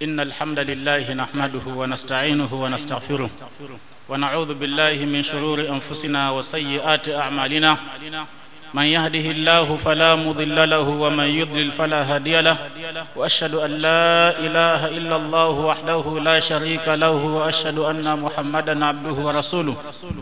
إن الحمد لله نحمده ونستعينه ونستغفره ونعوذ بالله من شرور أنفسنا وسيئات أعمالنا من يهده الله فلا مضل له ومن يضلل فلا هادي له وأشهد أن لا إله إلا الله وحده لا شريك له وأشهد أن محمدا عبده ورسوله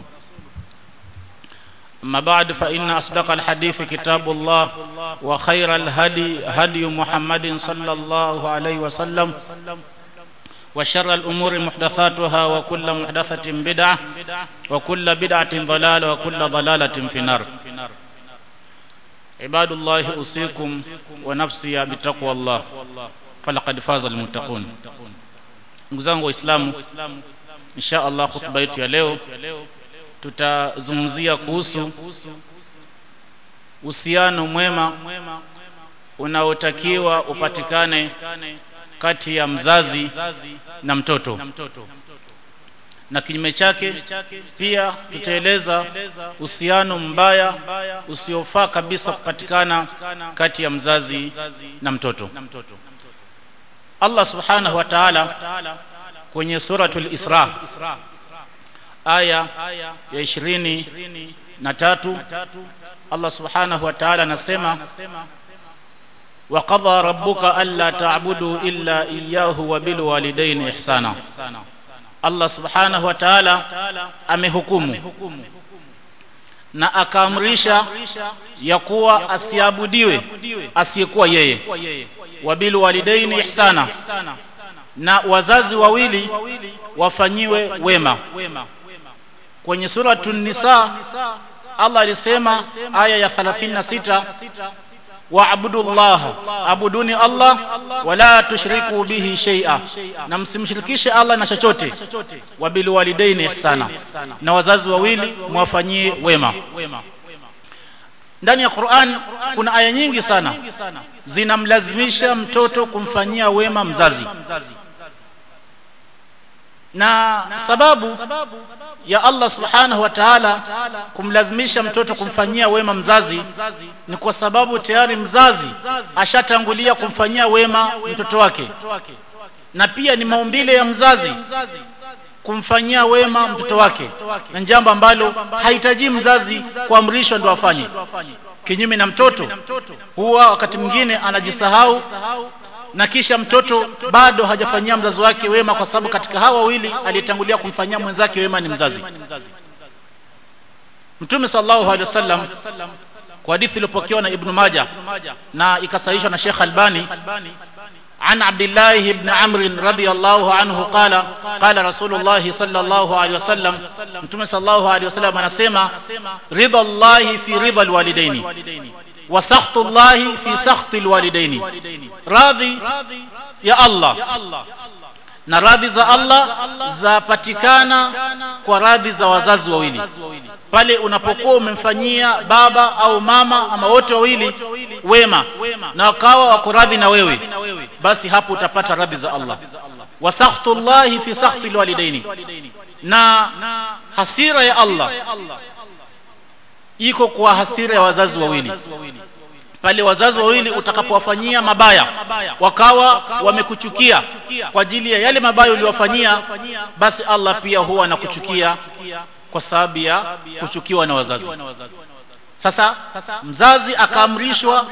أما بعد فإن أصدق الحديث كتاب الله وخير الهدي هدي محمد صلى الله عليه وسلم وشر الأمور محدثاتها وكل محدثة بدعة وكل بدعة ضلالة وكل ضلالة في النار عباد الله أوصيكم ونفسي بتقوى الله فلقد فاز المتقون ndugu zangu waislamu insha allah hutuba yetu ya leo tutazungumzia kuhusu uhusiano mwema unaotakiwa upatikane kati ya mzazi na mtoto na kinyume chake pia tutaeleza uhusiano mbaya usiofaa kabisa kupatikana kati ya mzazi na mtoto Allah subhanahu wa ta'ala kwenye suratul Isra aya ya ishirini na tatu Allah subhanahu wa ta'ala anasema وقضى ربك ألا تعبدوا إلا إياه وبالوالدين إحسانا Allah subhanahu wa ta'ala amehukumu na akaamrisha ya kuwa asiabudiwe asiyekuwa yeye wabil walidaini ihsana na wazazi wawili wafanyiwe wema kwenye suratu nisa Allah alisema aya ya 36 waabudu llaha abuduni Allah wala tushriku bihi shay'a na msimshirikishe Allah na chochote wabil walidaini ihsana na wazazi wawili mwafanyie wema ndani ya Qur'an kuna aya nyingi sana zinamlazimisha mtoto kumfanyia wema mzazi na sababu ya Allah subhanahu wa ta'ala kumlazimisha mtoto kumfanyia wema mzazi ni kwa sababu tayari mzazi ashatangulia kumfanyia wema mtoto wake na pia ni maumbile ya mzazi kumfanyia wema mtoto wake na jambo ambalo hahitaji mzazi kuamrishwa ndo afanye kinyume na mtoto huwa wakati mwingine anajisahau na kisha mtoto bado hajafanyia mzazi wake wema kwa sababu katika hawa wawili aliyetangulia kumfanyia mwenzake wema ni mzazi Mtume sallallahu alaihi wasallam kwa hadithi iliyopokewa na Ibn Majah na ikasahihishwa na Sheikh Albani عن عبد الله بن عمرو رضي الله عنه قال قال رسول الله صلى الله عليه وسلم متى صلى الله عليه وسلم anasema رضا الله في رضا الوالدين وسخط الله في سخط الوالدين راضي يا الله na radhi za Allah zapatikana kwa radhi za wazazi wawili pale unapokuwa umemfanyia baba au mama ama wote wawili wema na wakawa wako radhi na wewe basi hapo utapata radhi za Allah wa sakhtullahi fi sakhti alwalidaini na hasira ya Allah iko kwa hasira ya wazazi wawili pale wazazi wawili utakapowafanyia mabaya wakawa wamekuchukia kwa ajili ya yale mabaya uliwafanyia basi Allah pia huwa anakuchukia kwa sababu ya kuchukiwa na wazazi sasa mzazi akaamrishwa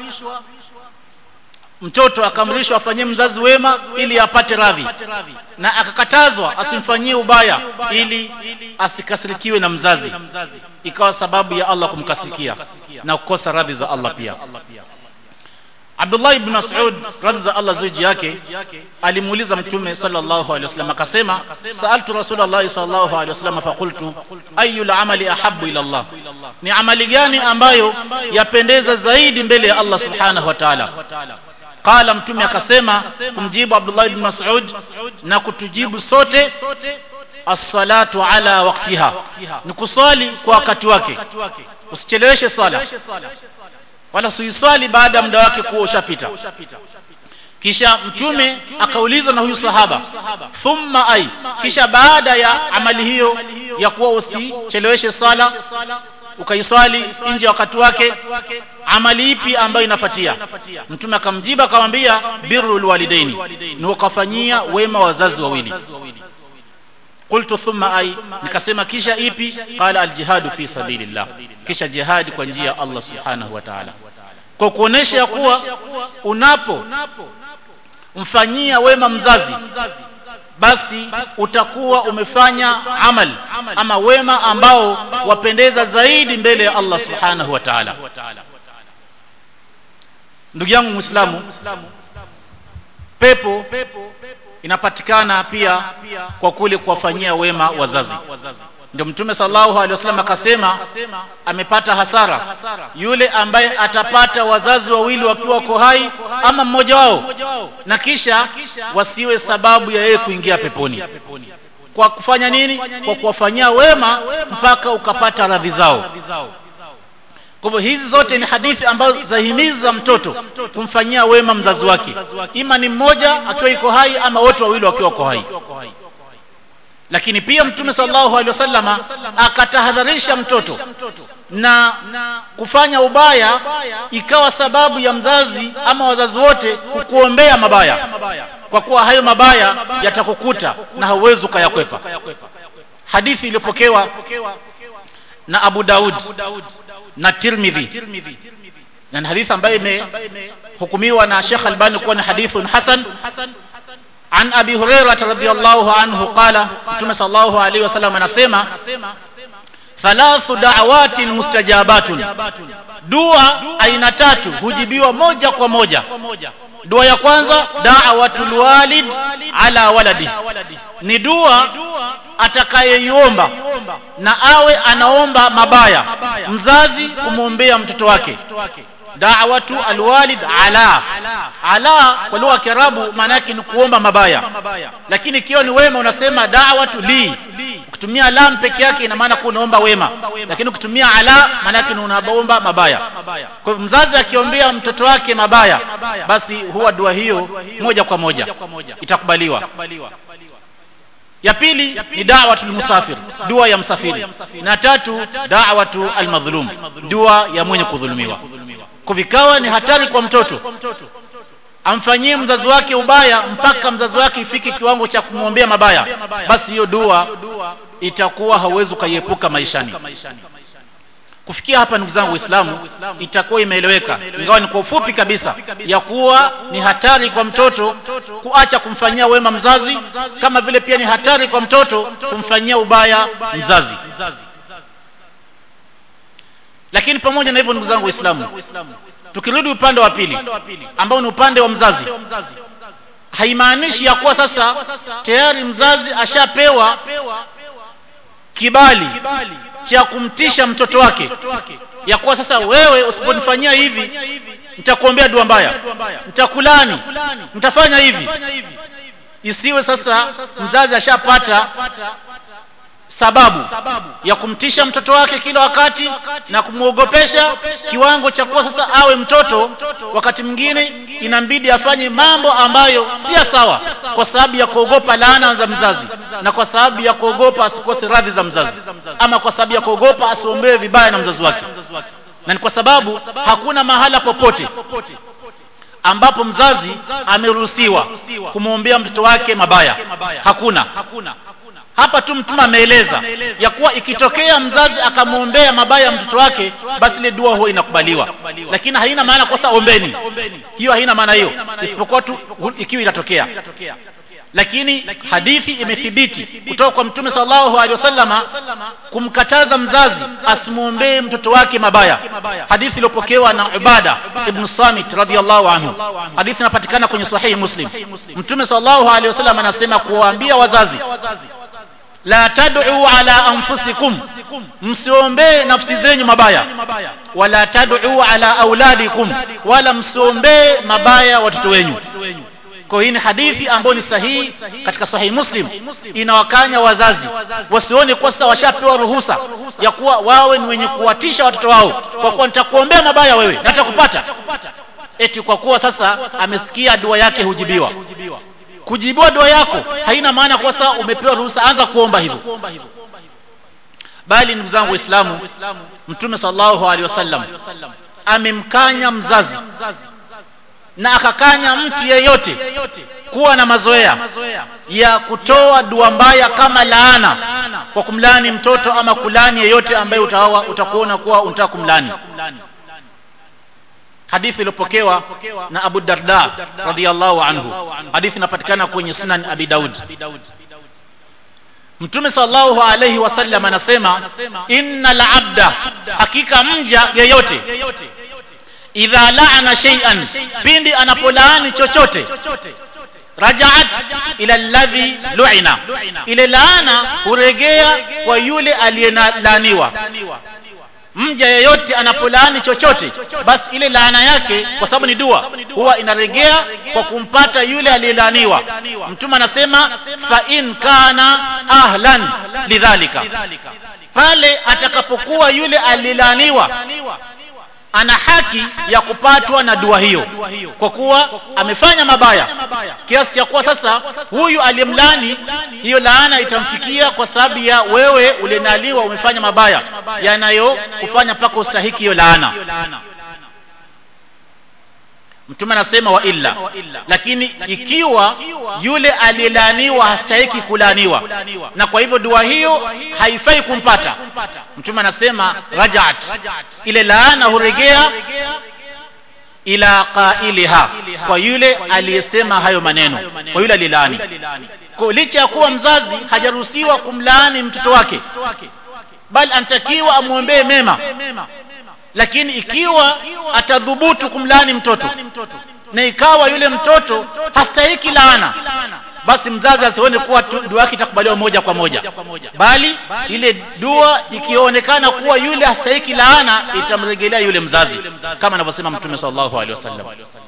mtoto akaamrishwa afanyie mzazi wema ili apate radhi na akakatazwa asimfanyie ubaya ili asikasirikiwe na mzazi ikawa sababu ya Allah kumkasirikia na kukosa radhi za Allah pia Abdullah ibn Mas'ud radhi za Allah zuji yake alimuuliza mtume sallallahu alaihi wasallam akasema sa'altu rasulullah sallallahu alaihi wasallam faqultu ayu amali ahabbu ila Allah ni amali gani ambayo yapendeza zaidi mbele ya Allah subhanahu wa ta'ala qala mtume akasema kumjibu Abdullah ibn Mas'ud na kutujibu sote as-salatu ala waqtiha ni kuswali kwa wakati wake usicheleweshe swala wala usiiswali baada ya muda wake kuwa ushapita kisha mtume akaulizwa na huyu sahaba thumma ai kisha baada ya amali hiyo ya kuwa usicheleweshe swala ukaiswali nje ya wakati wake amali ipi ambayo inafatia mtume akamjiba akamwambia birrul walidaini ni ukafanyia wema wazazi wawili qultu thumma ay nikasema kisha ipi qala aljihadu fi sabilillah kisha jihadi kwa njia ya Allah subhanahu wa ta'ala kwa kuonesha ya kuwa unapo mfanyia wema mzazi basi utakuwa umefanya amal ama wema ambao wapendeza zaidi mbele ya Allah subhanahu wa ta'ala ndugu yangu muislamu pepo inapatikana pia kwa kule kuwafanyia wema wazazi ndio mtume sallallahu alaihi wasallam akasema amepata hasara yule ambaye atapata wazazi wawili wakiwa wako hai ama mmoja wao na kisha wasiwe sababu ya yeye kuingia peponi kwa kufanya nini kwa kuwafanyia wema mpaka ukapata radhi zao kwa hivyo hizi zote ni hadithi ambazo zahimiza mtoto kumfanyia wema mzazi wake ima ni mmoja akiwa iko hai ama wote wawili wakiwa wako hai lakini pia mtume sallallahu alaihi wasallama akatahadharisha mtoto na kufanya ubaya ikawa sababu ya mzazi ama wazazi wote kukuombea mabaya kwa kuwa hayo mabaya yatakukuta na hauwezi ukayakwepa hadithi iliyopokewa na Abu Daud na Tirmidhi na hadithi ambayo imehukumiwa na Sheikh Albani kuwa ni hadithun hasan عن أبي هريرة رضي الله عنه قال متى صلى الله عليه وسلم anasema thalathu da'awatin mustajabatun dua aina tatu hujibiwa moja kwa moja dua ya kwanza da'watul walid ala waladi ni dua atakayeiomba na awe anaomba mabaya mzazi kumwombea mtoto wake da'watu alwalid ala ala kwa lugha ya Kiarabu maana yake ni kuomba mabaya lakini ikiwa ni wema unasema da'watu li ukitumia lam peke yake ina maana unaomba wema lakini ukitumia ala maana yake ni unaomba mabaya kwa hivyo mzazi akiombea mtoto wake mabaya basi huwa dua hiyo moja kwa moja itakubaliwa ya pili ni da'watul musafir dua ya msafiri na tatu da'watu almadhlum dua ya mwenye kudhulumiwa kuvikawa ni hatari kwa mtoto amfanyie mzazi wake ubaya mpaka mzazi wake ifike kiwango cha kumwombea mabaya basi hiyo dua itakuwa hauwezi ukaiepuka maishani kufikia hapa ndugu zangu waislamu itakuwa imeeleweka ingawa ni kwa ufupi kabisa ya kuwa ni hatari kwa mtoto kuacha kumfanyia wema mzazi kama vile pia ni hatari kwa mtoto kumfanyia ubaya mzazi lakini pamoja na hivyo ndugu zangu waislamu tukirudi upande wa pili ambao ni upande wa mzazi haimaanishi ya kuwa sasa tayari mzazi ashapewa kibali cha kumtisha mtoto wake ya kuwa sasa wewe usiponifanyia hivi nitakuombea dua mbaya nitakulani nitafanya hivi isiwe sasa mzazi ashapata sababu ya kumtisha mtoto wake kila wakati na kumwogopesha kiwango cha kuwa sasa awe mtoto wakati mwingine inambidi afanye mambo ambayo si sawa kwa sababu ya kuogopa laana za mzazi na kwa sababu ya kuogopa asikose radhi za mzazi ama kwa sababu ya kuogopa asiombewe vibaya na mzazi wake na ni kwa sababu hakuna mahala popote ambapo mzazi ameruhusiwa kumwombea mtoto wake mabaya hakuna hapa tu mtume ameeleza ya kuwa ikitokea mzazi akamwombea mabaya mtoto wake basi ile dua huwa inakubaliwa lakini haina maana kosa ombeni hiyo haina maana hiyo isipokuwa tu ikiwa inatokea lakini hadithi imethibiti kutoka kwa mtume sallallahu alaihi wasallama kumkataza mzazi asimwombee mtoto wake mabaya hadithi iliyopokewa na Ubada ibn Samit radhiyallahu anhu hadithi inapatikana kwenye sahihi Muslim mtume sallallahu alaihi wasallam anasema kuwaambia wazazi la tad'u ala anfusikum msiombee nafsi zenyu mabaya wala tad'u ala auladikum wala msiombee mabaya watoto wenyu kwa hii ni hadithi ambayo ni sahihi katika sahihi muslim inawakanya wazazi wasione kwa sasa washapewa ruhusa ya kuwa wawe ni wenye kuwatisha watoto wao kwa kuwa nitakuombea mabaya wewe na nitakupata eti kwa kuwa sasa amesikia dua yake hujibiwa kujibiwa dua yako haina maana kwa sasa umepewa ruhusa anza kuomba hivyo bali ndugu zangu waislamu mtume sallallahu alaihi wasallam amemkanya mzazi na akakanya mtu yeyote kuwa na mazoea ya kutoa dua mbaya kama laana kwa kumlani mtoto ama kulani yeyote ambaye utawa utakuona kuwa unataka kumlani hadithi iliyopokewa na Abu Darda radhiyallahu anhu hadithi inapatikana kwenye Sunan Abi Daud Mtume sallallahu alayhi wasallam anasema innal abda hakika mja yeyote idha laana shay'an pindi anapolaani chochote rajaat ila alladhi lu'ina ile laana huregea kwa yule aliyelaaniwa mja yeyote anapolaani chochote basi ile laana yake kwa sababu ni dua huwa inaregea kwa kumpata yule aliyelaaniwa mtume anasema fa in kana ahlan lidhalika pale atakapokuwa yule aliyelaaniwa ana haki ya kupatwa na dua hiyo kwa kuwa amefanya mabaya kiasi cha kuwa sasa huyu aliyemlani hiyo laana itamfikia kwa sababu ya wewe ulienaliwa umefanya mabaya yanayo kufanya mpaka ustahiki hiyo laana mtume anasema wa illa lakini ikiwa yule aliyelaaniwa hastahiki kulaaniwa na kwa hivyo dua hiyo haifai kumpata mtume anasema rajaat ile laana huregea ila qailiha kwa yule aliyesema hayo maneno kwa yule aliyelaani kwa licha ya kuwa mzazi hajaruhusiwa kumlaani mtoto wake bali anatakiwa amwombee mema lakini ikiwa atadhubutu kumlaani mtoto na ikawa yule mtoto hastahiki laana basi mzazi asione kuwa dua yake itakubaliwa moja kwa moja bali ile dua ikionekana kuwa yule hastahiki laana itamrejelea yule mzazi kama anavyosema mtume sallallahu alaihi wasallam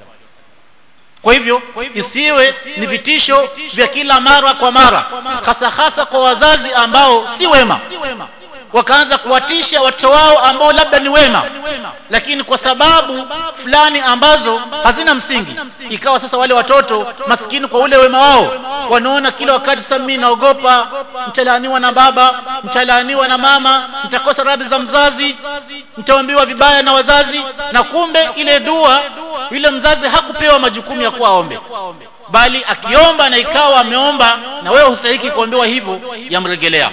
kwa hivyo isiwe ni vitisho vya kila mara kwa mara hasa hasa kwa wazazi ambao si wema wakaanza kuwatisha watoto wao ambao labda ni wema lakini kwa sababu fulani ambazo hazina msingi ikawa sasa wale watoto maskini kwa ule wema wao wanaona kila wakati sasa mimi naogopa mtalaaniwa na baba mtalaaniwa na mama nitakosa radhi za mzazi nitaambiwa vibaya na wazazi na kumbe ile dua yule mzazi hakupewa majukumu ya kuwa aombe bali akiomba na ikawa ameomba na wewe hustahiki kuombewa hivyo yamregelea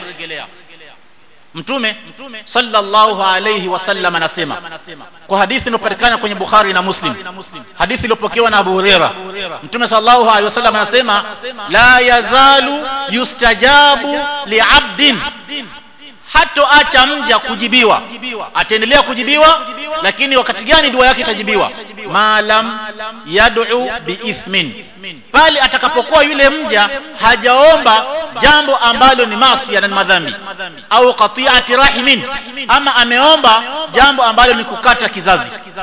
mtume sallallahu alayhi wasallam anasema kwa hadithi iliyopatikana kwenye Bukhari na Muslim hadithi iliyopokewa na Abu Huraira mtume sallallahu alayhi wasallam anasema la yazalu yustajabu li'abdin hatoacha mja kujibiwa ataendelea kujibiwa lakini wakati gani dua yake itajibiwa maalam yad'u biithmin pale atakapokuwa yule mja hajaomba jambo ambalo ni maasi na madhambi au qati'ati rahimin ama ameomba jambo ambalo ni kukata kizazi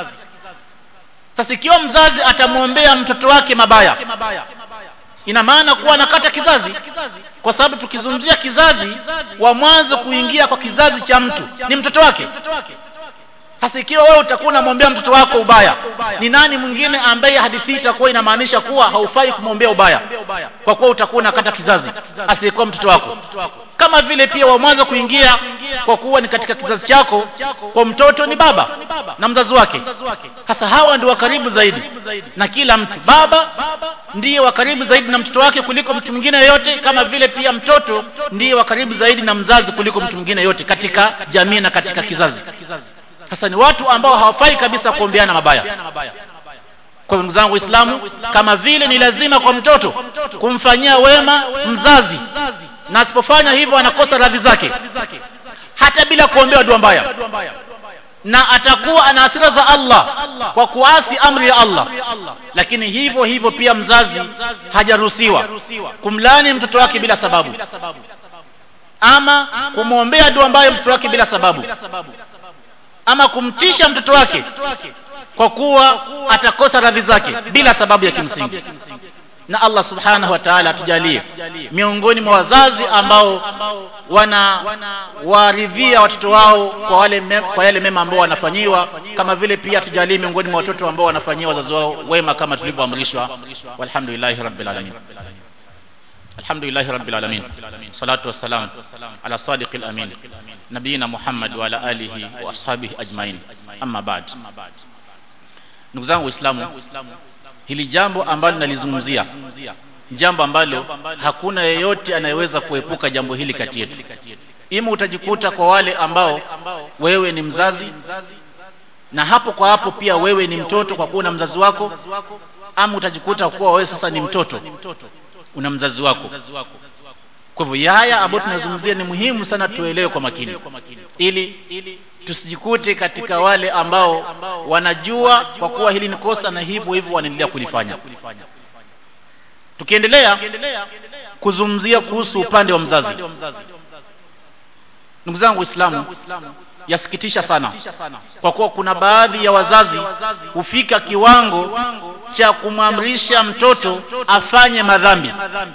sasa ikiwa mzazi atamwombea mtoto wake mabaya ina maana kuwa anakata kizazi kwa sababu tukizungumzia kizazi wa mwanzo kuingia kwa kizazi cha mtu ni mtoto wake sasa ikiwa wewe utakuwa unamwombea mtoto wako ubaya ni nani mwingine ambaye hadithi itakuwa inamaanisha kuwa haufai kumwombea ubaya kwa kuwa utakuwa unakata kizazi asiyekuwa mtoto wako kama vile pia wa mwanzo kuingia kwa kuwa ni katika kizazi chako kwa mtoto ni baba na mzazi wake sasa hawa ndio wa karibu zaidi na kila mtu baba ndiye wa karibu zaidi na mtoto wake kuliko mtu mwingine yoyote kama vile pia mtoto ndiye wa karibu zaidi na mzazi kuliko mtu mwingine yote katika jamii na katika kizazi sasa ni watu ambao hawafai kabisa kuombeana mabaya kwa ndugu zangu waislamu kama vile ni lazima kwa mtoto kumfanyia wema mzazi na asipofanya hivyo anakosa radhi zake hata bila kuombewa dua mbaya na atakuwa ana hasira za Allah kwa kuasi amri ya Allah lakini hivyo hivyo pia mzazi hajaruhusiwa kumlani mtoto wake bila sababu ama kumwombea dua mbaya mtoto wake bila sababu ama kumtisha mtoto wake kwa kuwa atakosa radhi zake bila sababu ya kimsingi na Allah subhanahu wa ta'ala atujalie miongoni mwa wazazi ambao wana waridhia watoto wao kwa wale me, kwa yale mema ambao wanafanyiwa kama vile pia tujalie miongoni mwa watoto ambao wanafanyia wazazi wao wema kama tulivyoamrishwa walhamdulillahi rabbil alamin الحمد لله رب العالمين صلاة والسلام على صادق الأمين نبينا محمد وعلى آله وأصحابه أجمعين أما بعد ndugu zangu waislamu hili jambo ambalo nalizungumzia jambo ambalo hakuna yeyote anayeweza kuepuka jambo hili kati yetu ima utajikuta kwa wale ambao wewe ni mzazi na hapo kwa hapo pia wewe ni mtoto kwa kuwa na mzazi wako ama utajikuta kuwa wewe sasa ni mtoto una mzazi wako kwa hivyo haya ambayo tunazungumzia ni muhimu sana tuelewe kwa makini ili tusijikute katika wale ambao wanajua kwa kuwa hili ni kosa na hivyo hivyo wanaendelea kulifanya tukiendelea kuzungumzia kuhusu upande wa mzazi ndugu zangu waislamu yasikitisha sana kwa kuwa kuna baadhi ya wazazi hufika kiwango cha kumwamrisha mtoto afanye madhambi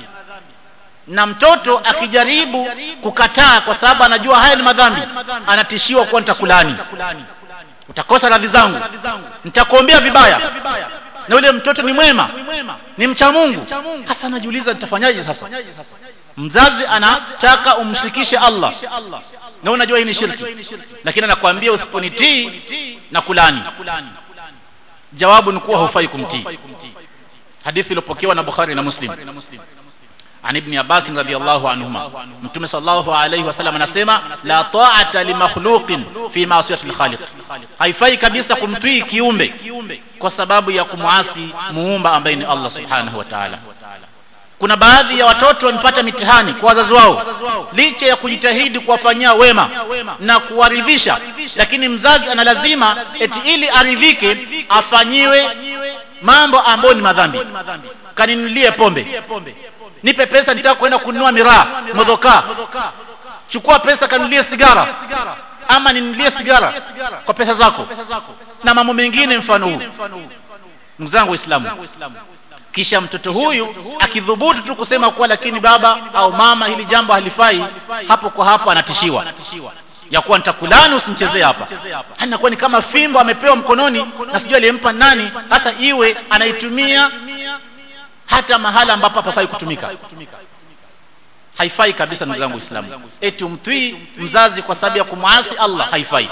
na mtoto akijaribu kukataa kwa sababu anajua haya ni madhambi anatishiwa kuwa nitakulani utakosa radhi zangu nitakuombea vibaya na yule mtoto ni mwema ni mcha mungu hasa anajiuliza nitafanyaje sasa mzazi anataka umshirikishe allah na unajua hii ni shirki lakini anakuambia usiponitii na kulani jawabu ni kuwa haufai kumtii hadithi iliyopokewa na bukhari na muslim عن ابن عباس رضي الله عنهما متى صلى الله عليه وسلم anasema la ta'ata li makhluqin fi ma'siyati al-khaliq haifai kabisa kumtii kiumbe kwa sababu ya kumwasi muumba ambaye ni Allah subhanahu wa ta'ala kuna baadhi ya watoto wamepata mitihani kwa wazazi wao licha ya kujitahidi kuwafanyia wema na kuwaridhisha lakini mzazi ana lazima eti ili aridhike afanyiwe mambo ambayo ni madhambi kaninulie pombe nipe pesa nitaka kwenda kununua miraa modhoka chukua pesa kanunulie sigara ama ninunulie sigara kwa pesa zako na mambo mengine mfano huu ndugu zangu waislamu kisha mtoto huyu akidhubutu tu kusema kuwa lakini baba au mama hili jambo halifai hapo kwa hapo anatishiwa ya kuwa nitakulani usimchezee hapa anakuwa ni kama fimbo amepewa mkononi na sijui aliyempa nani hata iwe anaitumia hata mahala ambapo hapafai kutumika haifai kabisa ndugu zangu waislamu eti umtwii mzazi kwa sababu ya kumwasi allah haifai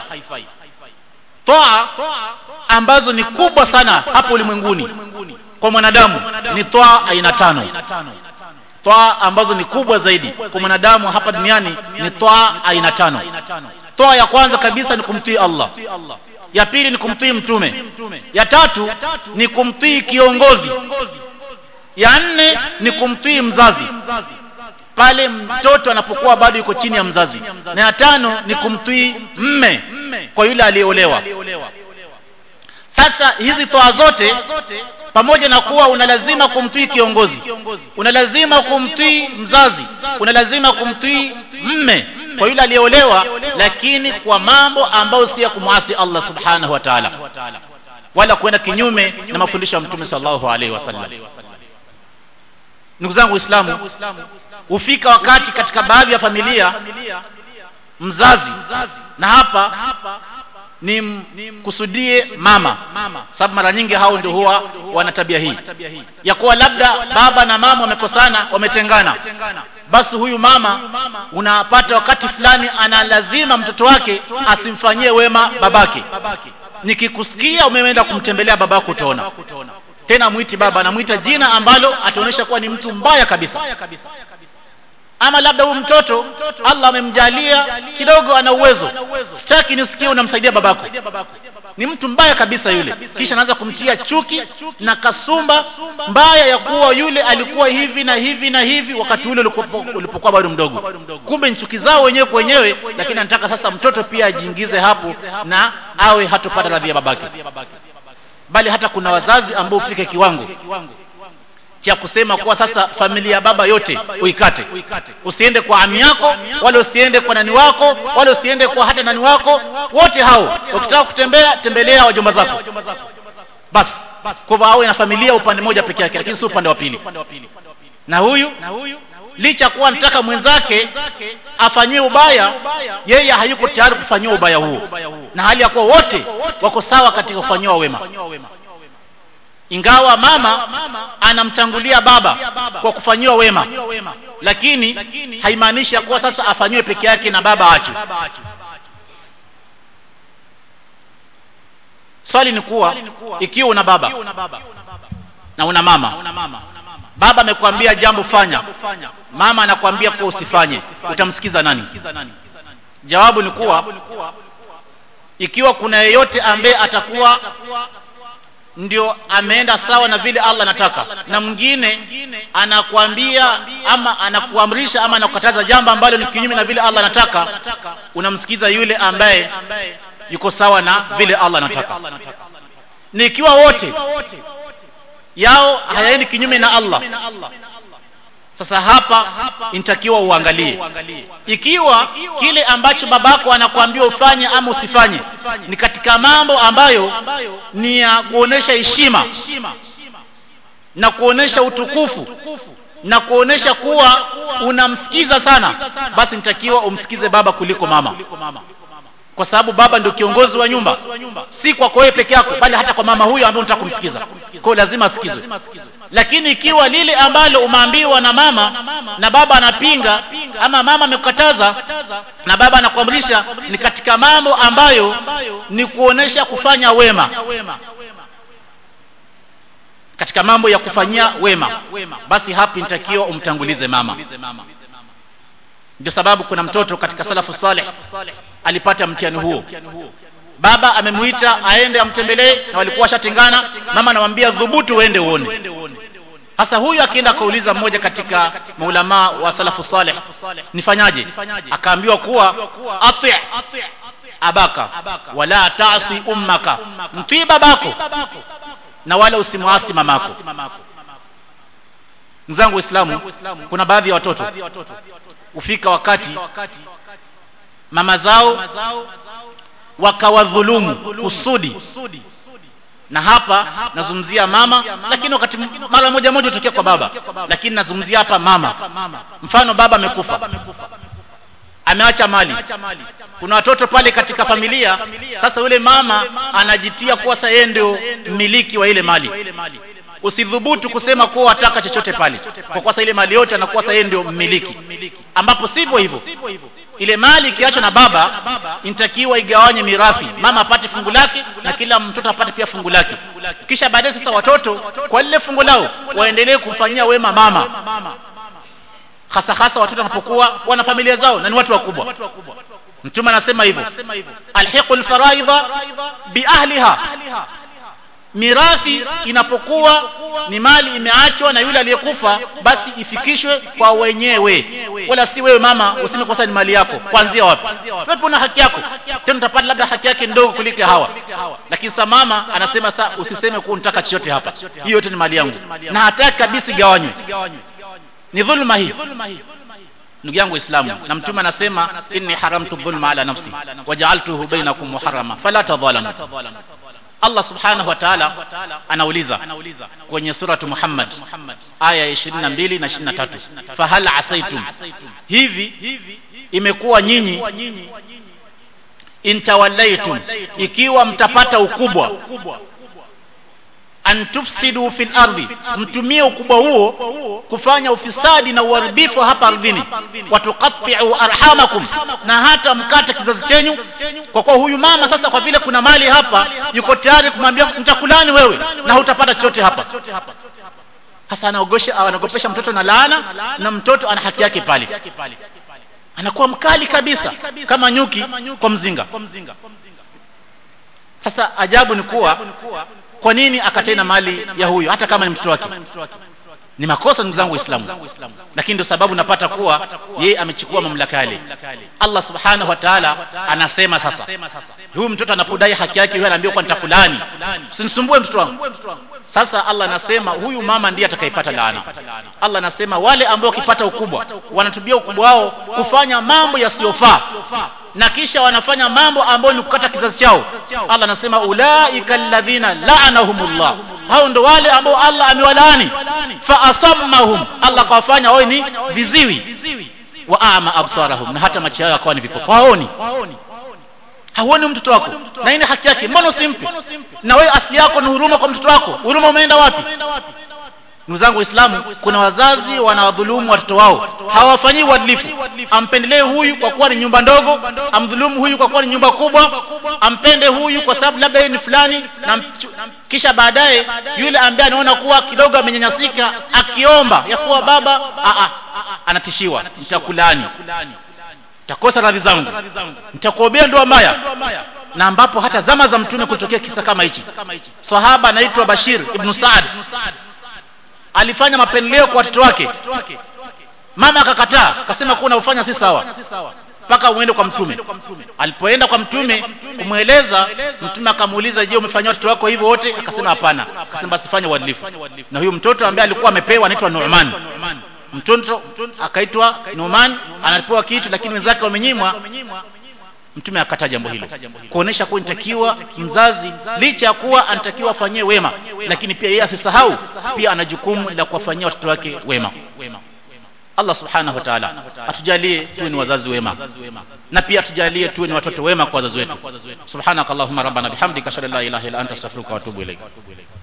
toa ambazo ni kubwa sana hapo ulimwenguni kwa mwanadamu ni toa aina tano toa ambazo ni kubwa zaidi kwa mwanadamu hapa duniani ni toa aina tano toa ya kwanza kabisa ni kumtii allah ya pili ni kumtii mtume ya tatu ni kumtii kiongozi ya nne ni kumtii mzazi pale mtoto anapokuwa bado yuko chini ya mzazi na ya tano ni kumtii mme kwa yule aliyeolewa sasa hizi toa zote pamoja na kuwa una lazima kumtii kiongozi una lazima kumtii mzazi una lazima kumtii mme kwa yule aliyeolewa lakini kwa mambo ambayo si ya kumwasi allah subhanahu wa taala wala kwenda kinyume na mafundisho ya mtume sallallahu alaihi wasallam ndugu zangu waislamu hufika wakati katika baadhi ya familia mzazi na hapa ni kusudie mama sababu mara nyingi hao ndio huwa wana tabia hii ya kuwa labda baba na mama wamekosana wametengana basi huyu mama unapata wakati fulani ana lazima mtoto wake asimfanyie wema babake nikikusikia umeenda kumtembelea babako utaona tena mwiti baba anamwita jina ambalo ataonyesha kuwa ni mtu mbaya kabisa ama labda huyu mtoto allah amemjalia kidogo ana uwezo sitaki nisikie unamsaidia babako ni mtu mbaya kabisa yule kisha anaanza kumtia chuki na kasumba mbaya ya kuwa yule alikuwa hivi na hivi na hivi wakati ule ulipokuwa bado mdogo kumbe nchuki zao wenyewe kwa wenyewe lakini anataka sasa mtoto pia ajiingize hapo na awe hatopata radhi ya babake bali hata kuna wazazi ambao hufika kiwango cha kusema kuwa sasa familia ya baba yote uikate usiende kwa ami yako wala usiende kwa nani wako wala usiende kwa hata nani wako wote hao ukitaka kutembea tembelea wajomba zako basi kwa hivyo awe na familia upande mmoja peke yake lakini si upande wa pili na huyu licha kuwa anataka mwenzake afanyiwe ubaya yeye hayuko tayari kufanyiwa ubaya huo na hali ya kuwa wote wako sawa katika kufanyiwa wema ingawa mama anamtangulia baba kwa kufanyiwa wema lakini haimaanishi ya kuwa sasa afanyiwe peke yake na baba ache swali ni kuwa ikiwa una baba na una mama baba amekwambia jambo fanya mama anakwambia kuwa usifanye utamsikiza nani jawabu ni kuwa ikiwa kuna yeyote ambaye atakuwa ndio ameenda sawa na vile Allah anataka na mwingine anakuambia ama anakuamrisha ama anakukataza jambo ambalo ni kinyume na vile Allah anataka unamsikiza yule ambaye yuko sawa na vile Allah anataka ni ikiwa wote yao hayaendi kinyume na Allah sasa hapa inatakiwa uangalie ikiwa kile ambacho babako anakuambia ufanye ama usifanye ni katika mambo ambayo ni ya kuonesha heshima na kuonesha utukufu na kuonesha kuwa unamsikiza sana basi nitakiwa umsikize baba kuliko mama kwa sababu baba ndio kiongozi wa nyumba si kwa wewe peke yako bali hata kwa mama huyo ambaye unataka kumsikiza kwa lazima asikizwe lakini ikiwa lile ambalo umeambiwa na mama na baba anapinga ama mama amekukataza na baba anakuamrisha ni katika mambo ambayo ni kuonesha kufanya wema katika mambo ya kufanyia wema basi hapo inatakiwa umtangulize mama ndio sababu kuna mtoto katika salafu saleh alipata mtihani huo baba amemuita aende amtembelee na walikuwa washatengana mama anamwambia dhubutu uende uone sasa huyu akienda akauliza mmoja katika maulamaa wa salafu saleh nifanyaje akaambiwa kuwa ati abaka wala taasi ummaka mtii babako na wala usimwasi mamako mzangu waislamu kuna baadhi ya watoto hufika wakati mama zao wakawadhulumu kusudi na hapa nazungumzia mama lakini wakati mara moja moja hutokea kwa baba lakini nazungumzia hapa mama mfano baba amekufa ameacha mali kuna watoto pale katika familia sasa yule mama anajitia kuwa sasa yeye ndio mmiliki wa ile mali usidhubutu kusema kuwa wataka chochote pale kwa kuwa ile mali yote anakuwa sasa yeye ndio mmiliki ambapo sivyo hivyo ile mali ikiachwa na baba inatakiwa igawanye mirathi mama apate fungu lake na kila mtoto apate pia fungu lake kisha baadaye sasa watoto kwa lile fungu lao waendelee kumfanyia wema mama hasa hasa watoto wanapokuwa wana familia zao na ni watu wakubwa mtume anasema hivyo alhiqu lfaraidha biahliha mirathi inapokuwa ni mali imeachwa na yule aliyekufa basi ifikishwe kwa wenyewe wala si wewe mama useme kwa ni mali yako kuanzia wapi wewe na haki yako tena utapata labda haki yake ndogo kuliko hawa lakini sasa mama anasema sa usiseme kuwa unataka chochote hapa hiyo yote ni mali yangu na hataki kabisa igawanywe ni dhulma hii ndugu yangu waislamu na mtume anasema inni haramtu dhulma ala nafsi wajaaltuhu bainakum muharrama fala tadhalamu Allah subhanahu wa ta'ala anauliza kwenye suratu Muhammad aya ya 22 na 23 fahal asaitum hivi imekuwa nyinyi intawallaitum ikiwa mtapata ukubwa an tufsidu fil ardi mtumie ukubwa huo kufanya ufisadi na uharibifu hapa ardhini watuqatti'u arhamakum na hata mkate kizazi chenyu kwa kuwa huyu mama sasa kwa vile kuna mali hapa yuko tayari kumwambia mtakulani wewe na hutapata chochote hapa hasa anaogosha anagopesha mtoto na laana na mtoto ana haki yake pale anakuwa mkali kabisa kama nyuki kwa mzinga sasa ajabu ni kuwa kwa nini akatena mali ya huyo hata kama ni mtoto wake ni makosa ndugu zangu waislamu lakini ndio sababu napata kuwa yeye amechukua mamlaka yale allah subhanahu wa taala anasema sasa huyu mtoto anapodai haki yake huyo anaambia kwa nitakulani usinisumbue mtoto wangu sasa allah anasema huyu mama ndiye atakayepata laana allah anasema wale ambao wakipata ukubwa wanatubia ukubwa wao kufanya mambo yasiyofaa na kisha wanafanya mambo ambayo ni kukata kizazi chao allah anasema ulaika alladhina la'anahumullah hao ndo wale ambao allah amewalaani fa asammahum allah kawafanya wawe ni viziwi wa ama absarahum na hata macho yao yakawa ni vipofu haoni hauoni mtoto wako na hii ni haki yake mbona usimpe na wewe asili yako ni huruma kwa mtoto wako huruma umeenda wapi ndugu zangu waislamu kuna wazazi wanawadhulumu watoto wao hawafanyii uadilifu ampendelee huyu kwa kuwa ni nyumba ndogo amdhulumu huyu kwa kuwa ni nyumba kubwa ampende huyu kwa sababu labda yeye ni fulani na mchu- kisha baadaye yule ambaye anaona kuwa kidogo amenyanyasika akiomba ya kuwa baba a a anatishiwa nitakulani nitakosa radhi zangu nitakuombea ndoa mbaya na ambapo hata zama za mtume kutokea kisa kama hichi sahaba anaitwa bashir ibn saad alifanya mapendeleo kwa watoto wake mama akakataa akasema kuwa unaofanya si sawa mpaka uende kwa mtume alipoenda kwa mtume kumweleza mtume akamuuliza je umefanyia watoto wako hivyo wote akasema hapana akasema basi fanya uadilifu na huyu mtoto ambaye alikuwa amepewa anaitwa Nu'man mtoto akaitwa Nu'man anapewa kitu lakini wenzake wamenyimwa mtume akataa jambo hilo kuonesha kuwa inatakiwa mzazi licha ya kuwa anatakiwa afanyie wema lakini pia yeye asisahau pia ana jukumu la kuwafanyia watoto wake wema Allah subhanahu wa ta'ala atujalie tuwe ni wazazi wema na pia atujalie tuwe ni watoto wema kwa wazazi wetu subhanakallahumma rabbana bihamdika ashhadu an la ilaha illa anta astaghfiruka wa atubu ilaik